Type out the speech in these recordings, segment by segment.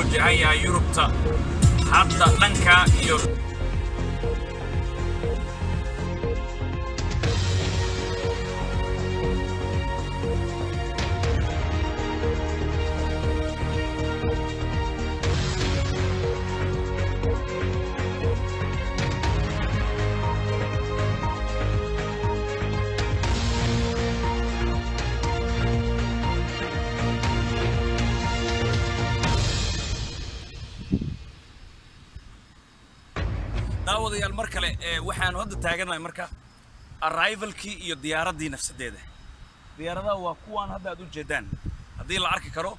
wajahan yahay yurubta hadda dhanka iyo daawadayaal mar kale ee waxaanu hadda taaganahay marka arrivalkii iyo diyaaraddii nafsadeeda diyaaradaha waa kuwaan hadda aad u jeedaan haddii la arki karo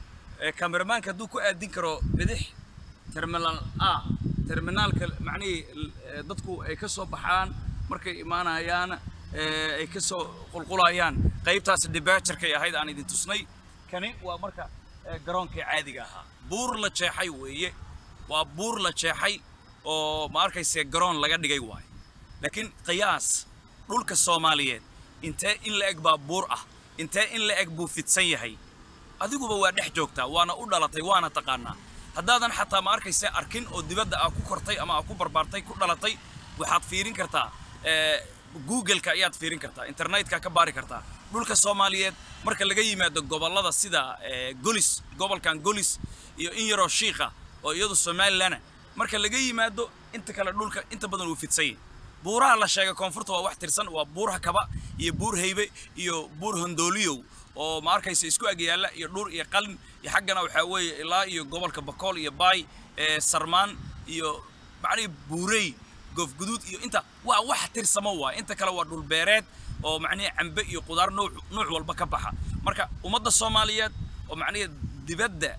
ee kameramaanka hadduu ku aadin karo bidix terminal a terminaalka macnihii eh, dadku ay ka soo baxaan markay imaanayaan eh, ay ka soo qulqulayaan qaybtaas debaturkay ahayd aan idin tusnay kani waa marka eh, garoonkii caadiga ahaa buur la jeexay weeye waa buur la jeexay oo ma arkayse garoon laga dhigay waayo laakiin qiyaas dhulka soomaaliyeed intee in la eg baa buur ah intee in la eg buu fidsan yahay adiguba waa dhex joogtaa waana u dhalatay waana taqaanaa haddaadan xataa ma arkayse arkin oo dibadda aa ku kortay ama aa ku barbaartay ku dhalatay waxaad fiirin kartaa eh, google-ka ayaad fiirin kartaa internetka ka baari kartaa dhulka soomaaliyeed marka laga yimaado gobollada sida eh, golis gobolkan golis iyo in yaroo shiiqa oo iyadu somalilan marka laga yimaado inta kale dhulka inta badan uu fidsan yahay buuraha la sheegay koonfurta waa wax tirsan waa buuraha kaba iyo buur haybe iyo buur hondooliyow oo ma arkaysa isku ag yaalla iyo dhur iyo qalin iyo xaggana waxaa weeye ilaa iyo gobolka bakool iyo baay ee sarmaan iyo macnihii buurey goofguduud iyo inta waa wax tirsamo waay inta kale waa dhul beereed oo macnihii cambe iyo qudaar nuuc nuuc walba ka baxa marka ummadda soomaaliyeed oo macnihii dibadda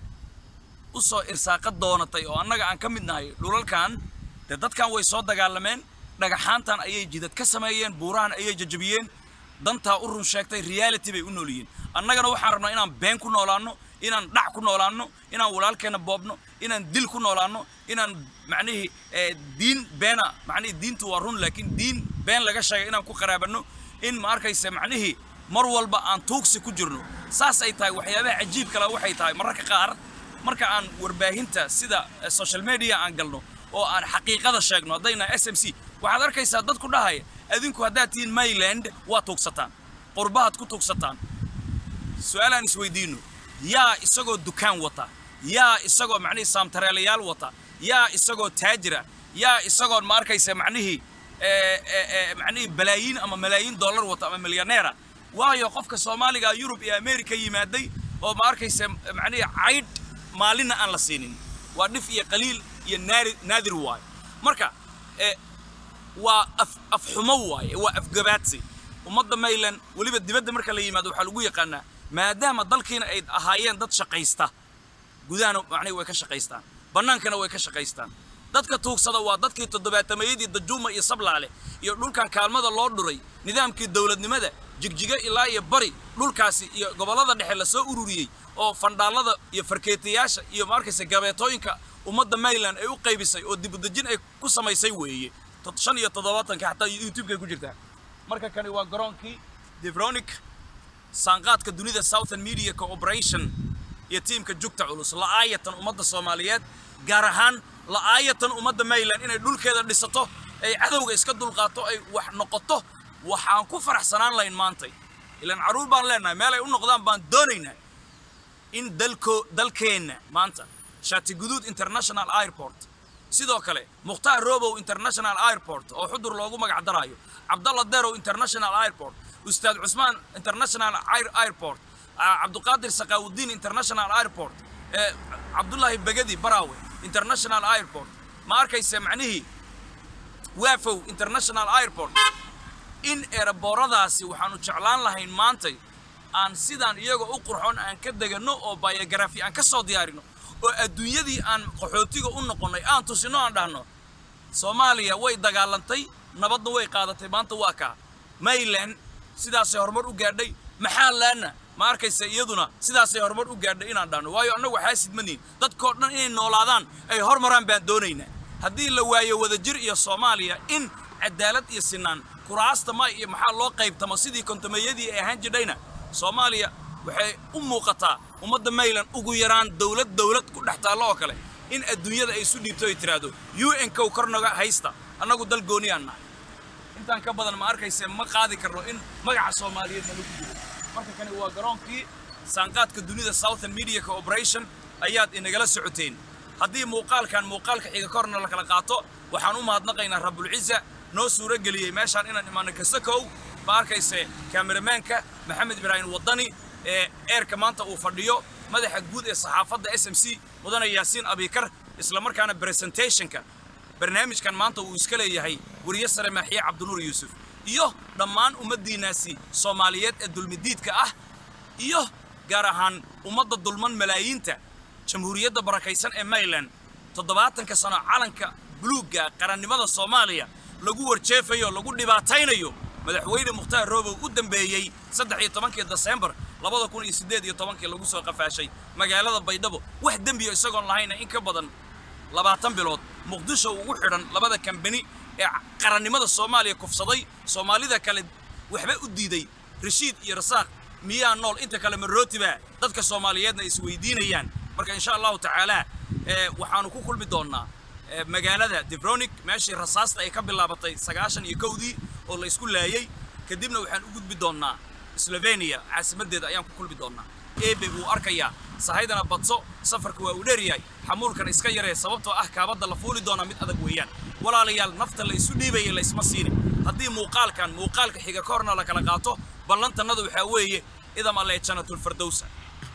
u soo irsaaqa doonatay oo annaga aan ka mid nahay dhulalkan dee dadkan way soo dagaalameen dhagaxaantan ayay jidad ka sameeyeen buurahan ayay jajabiyeen dantaa u run sheegtay reality bay u nool yihiin annagana waxaan rabnaa inaan been ku noolaanno inaan dhac ku noolaanno inaan walaalkeenna boobno inaan dil ku noolaanno inaan macnihii eh, diin beena macnihii diintu waa run laakiin diin been laga sheegay inaan ku qaraabanno in ma arkaysa macnihii mar walba aan tuugsi ku jirno saas ay tahay waxyaabaha cajiib kale waxay tahay mararka qaar marka aan warbaahinta sida eh, social media aan galno oo aan xaqiiqada sheegno haddayna s m c waxaad arkaysaa dad ku dhahaya adinku haddaad tihiin mayland waa tuugsataan qurbahaad ku tuugsataan su-aalaan isweydiino yaa isagoo dukaan wata yaa isagoo macnihii saamtareelayaal wata yaa isagoo taajira yaa isagoo ma arkaysa macnihii eh, eh, eh, macnihii balaayiin ama malaayiin dollar wata ama milyaneera waayo qofka soomaaliga yurub iyo america yimaaday oo ma arkaysa macnihii caydh maalinna aan la siinin waa dhif iyo qaliil iyo naari naadir waayo marka eh, waa af afxumo waaye waa afgabaadsi ummadda mayland weliba dibadda marka la yimaado waxaa lagu yaqaanaa maadaama dalkiina ay ahaayeen dad shaqaysta gudahana macnihi way ka shaqaystaan bannaankana way ka shaqaystaan dadka tuugsada waa dadkii toddobaatameyadii dajuuma iyo sablaale iyo dhulkan kaalmada loo dhuray nidaamkii dowladnimada jigjiga ilaa iyo bari dhulkaasi iyo gobollada dhexe lasoo ururiyey oo fandhaallada iyo farkeetayaasha iyo ma arkaysa gabeetooyinka ummadda mayland ay u qaybisay oo dibudejin ay ku samaysay weeye Tod- shan iyo toddobaatanka xataa youtube-kay ku jirtaa marka kani waa garoonkii devronic saanqaadka dunida southern media cooperation iyo tiimka jugta culus la'aayatan ummadda soomaaliyeed gaar ahaan la'aayatan ummadda mayland inay dhulkeeda dhisato ay cadowga iska dulqaato ay wax noqoto waxaan ku faraxsanaan lahayn maantay ilaan carruur baan leenahay meel ay u noqdaan baan doonaynaa in dalko dalkeenna maanta shati guduud international airport sidoo kale mukhtaar robow international airport oo xudur loogu magac daraayo cabdalla derow international airport ustaad cusmaan international Air- airport ah, cabduqaadir saqaawudiin international airport eh, cabdullaahi begedi baraawe international airport ma arkayse macnihii waafow international airport in eerabooradaasi waxaanu jeclaan lahayn maantay aan sidaan iyagoo u qurxoon aan ka deganno oo biography aan ka soo diyaarino oo adduunyadii aan qaxootiga u noqonnay aan tusino aan dhahno soomaaliya way dagaalantay nabadna way qaadatay maanta waa kaa mayland sidaasay horumar u gaadhay maxaa laana ma arkaysa iyaduna sidaasay horumar u gaadhay inaan dhahno waayo annagu waxaa sidmaniin dadkoo dhan inay noolaadaan ay hormaraan baan doonaynaa haddii la waayo wadajir iyo soomaaliya in cadaalad iyo sinaan kuraasta ma iyo maxaa loo qaybtamo sidii kontomeeyadii ay ahaan jidhayna soomaaliya waxay u muuqataa ummadda mayland ugu yaraan dowlad dowlad ku dhex taallo oo kale in adduunyada ay isu dhiibto ay tiraahdo u n kow kornaga haysta annagu dal gooniyaan nahay intaan ka badan ma arkayse ma qaadi karno in magaca soomaaliyeed nalagu jiro marka kani waa garoonkii saanqaadka dunida southern media cooperation ayaad inagala socoteen haddii muuqaalkan muuqaalka xiga korna la kala qaato waxaan u mahadnaqaynaa rabulciza noo suuro geliyey meeshaan inaan imaano kasakow ma arkayse kameramaanka maxamed ibraahim waddani ee eerka maanta uu fadhiyo madaxa guud ee saxaafadda s m c mudane yaasiin abikar isla markaana presentationka barnaamijkan maanta uu iska leeyahay weriye sare maaxiye cabdinuur yuusuf iyo dhammaan ummaddiinnaasi soomaaliyeed ee dulmidiidka ah iyo gaar ahaan ummadda dulman malaayiinta jamhuuriyadda barakaysan ee mayland toddobaatanka sano calanka buluugga qarannimada soomaaliya lagu warjeefayo lagu dhibaataynayo madaxweyne mukhtaar roobow u dambeeyey saddex iyo tobankii desembar labada kun iyo siddeed iyo tobankii lagu soo qafaashay magaalada baydhabo wax dembiyo isagoon lahayna in ka badan labaatan bilood muqdisho ugu xidhan labada kambani ee qarannimada soomaaliya kufsaday soomaalida kale waxba u diiday rashiid iyo rasaaq miyaa nool inta kale marootiba dadka soomaaliyeedna isweydiinayaan marka insha allahu tacaala waxaanu ku kulmi doonnaa magaalada debronic meeshii rasaasta ay ka bilaabatay sagaashan iyo kowdii oo la isku laayey kadibna waxaan u gudbi doonnaa slovenia caasimaddeeda ayaan ku kulmi doonnaa ebe wuu arkayaa sahaydana badso safarka waa uu dheeryahay xamuulkan iska yaree sababtoo ah kaabadda la fuuli doonaa mid adag weeyaan walaalayaal nafta la isu dhiibaya la isma siini haddii muuqaalkan muuqaalka xiga ka horna la kala qaato ballantannada waxaa weeye idam alle janatulfardowsa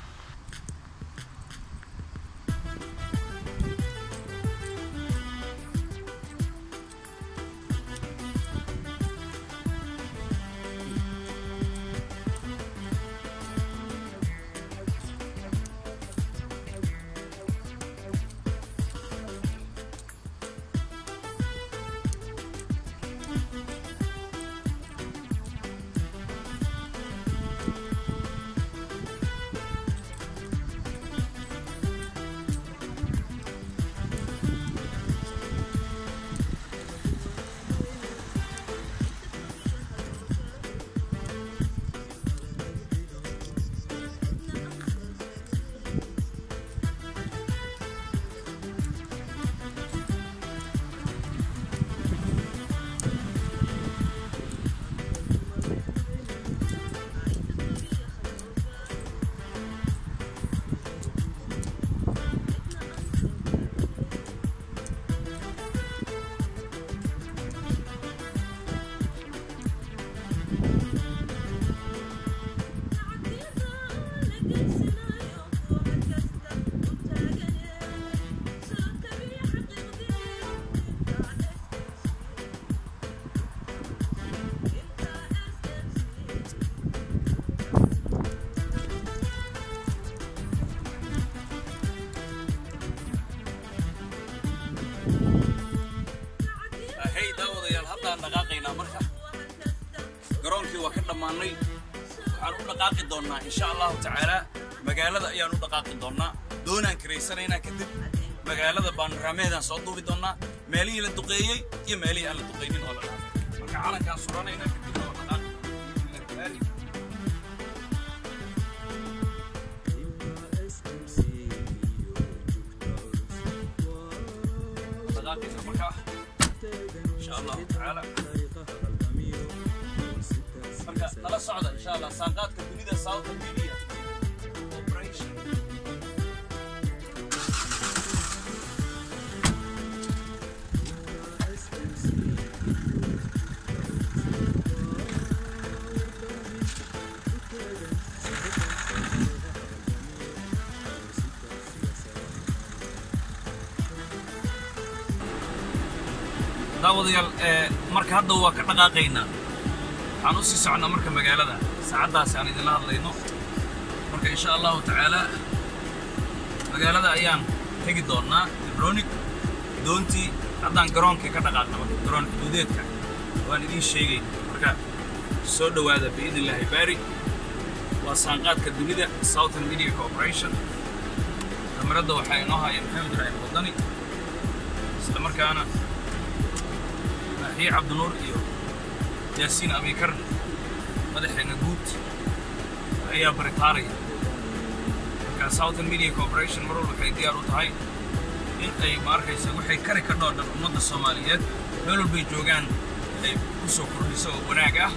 hey daawadayaal haddaan dhaqaaqaynaa marka garoonkii waa ka dhammaannay waxaan u dhaqaaqi doonnaa insha allahu tacaalaa magaalada ayaan u dhaqaaqi doonnaa doonaan karaysanaynaa kadib magaalada baanraameedaan soo duubi doonnaa meelihii la duqeeyey iyo meelihii aan la duqaynin oo la dhaafay marka calankaan suranaynaa kadibna waa dhaqaaqi dhaqaaqayna markaa insha allahu tacaala marka nala socda insha allah saanqaadka dunida southern media operation daawadayaal ee marka hadda waa ka dhaqaaqaynaa waxaan u sii soconnaa marka magaalada saacaddaasi aan idinla hadlayno marka insha allahu tacaalaa magaalada ayaan tegi doonnaa debronic doontii haddaan garoonkii ka dhaqaaqna marka garoon xuduudeedka waan idiin sheegay marka soo dhowaada biidn illaahi baari waa saanqaadka dunida southern media corporation kamaradda waxaa inoo haya maxamed ibraahim wadani isla markaana maaxiye cabdinuur iyo yaasiin abikar madaxeena guud ayaa baritaaraya marka southern media corporation mar walba waxay diyaar u tahay in ay ma arkaysa waxay kari ka dhoo dhan ummadda soomaaliyeed meel walbay joogaan ay ku soo kordhiso oo wanaag ah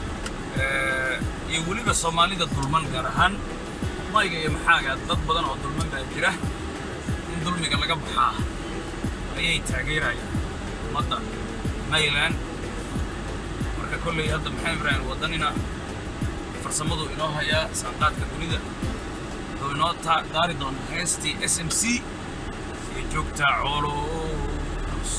iyo weliba soomaalida dulman gaar ahaan mayga iyo maxaaga dad badan oo dulman baa jira in dulmiga laga baxaa ayay taageerayaan ummadda mayland marka kolley hadda maxamed ibraahim waddanina farsamadu inoo hayaa saanqaadka dunida oo inoo daari doona heestii s m c iyo joogtaa coolos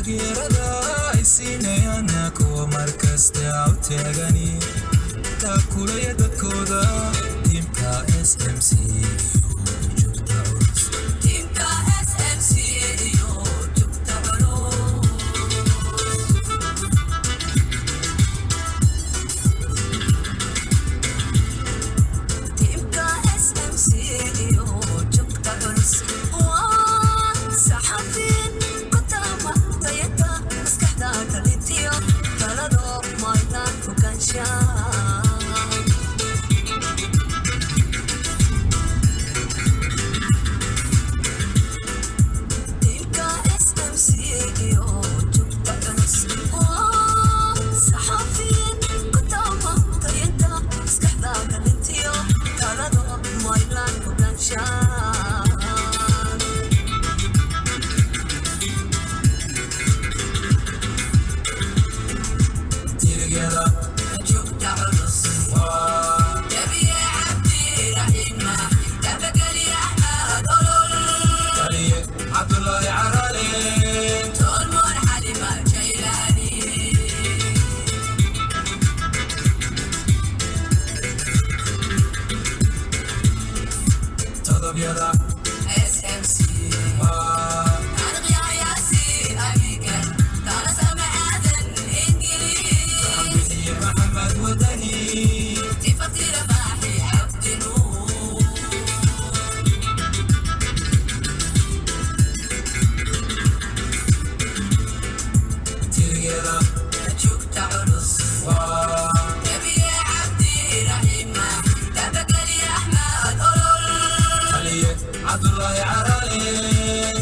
taageerada ay siinayaan kuwa markasta u taagani taakulaya dadkooda tiimka smc iyo joogta culus Timka SMC iyo jugta culus Timka SMC iyo jugta culus waa saxafiin ku taamantayata maskaxda kalitiyo talado maydaan fogaanshaan Timka SMC iyo jugta culus waa saxafiin ku taamantayata maskaxda kalitiyo talado maydaan fogaanshaan tirigyada jugta culus waa Jabiye cabdi raxima dabageli axmed olol taliye cabdulaahi carale tolmoon xalima jaylaani todobyada SMC waa taariikhya yaasiin abigan taana sama aadan ingiliis bixiye maxamed wadani tifatira baaxi cabdi nuur tirigyada jugta culus waa jabiye cabdi raxima dabageli axmed olol taliye cabdulaahi carale